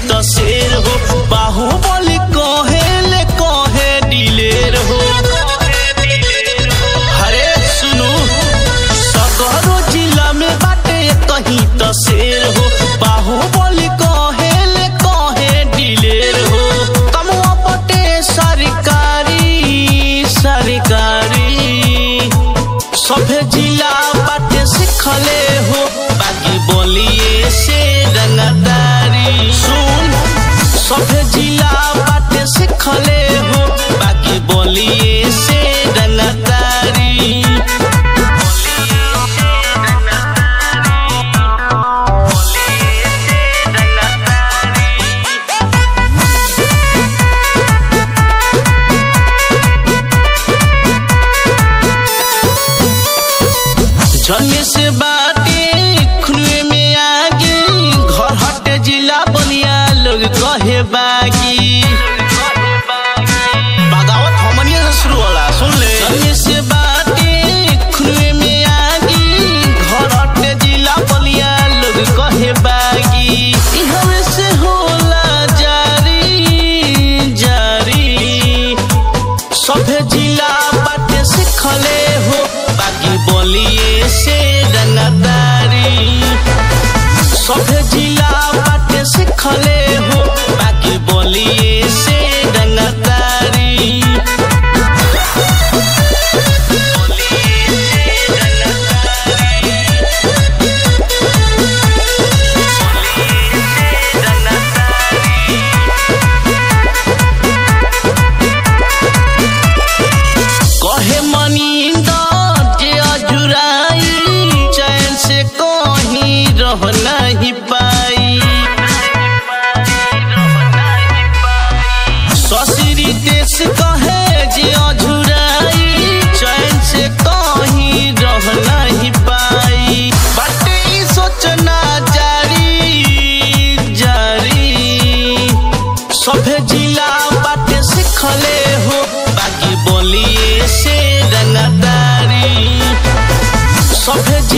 त शेर हो बाहुबली कहे ले कहे दिलेर हो हरे सुनु सगरो जिला में बाटे कहीं त शेर हो बाहुबली कहे ले कहे दिलेर हो कमुआ बटे सरकारी सरकारी सभे जिला बाटे सिखले हो बाकी बोलिए से रंगदारी सुन सभे जिला बाटे सिखले हो बाकी बोलिए से रंगदारी जन्मे से बाटे खुनवे में आगे घर हटे जिला बनिया लोग कहे बागी बगावत हमनिया से शुरू होला सुन ले जन्मे से बाटे खुनवे में आगे घर हटे जिला बनिया लोग कहे बागी इहवे से होला जारी जारी सभे जिला बाटे सिखले हो बाकी बोलिए से रंगदारी सभे जिला बाटे सिखले हो बाकी बोलिए से रंगदारी कहे मनिंदर जे अजुराई चैन से कहीं रह नहीं पाई ससुरी देश कहे जे अजुराई चैन से कहीं रह नहीं पाई बाटे ई सोचना जारी जारी सभे जिला बाटे सिखले हो बाकी बोलिए से रंगदारी सभे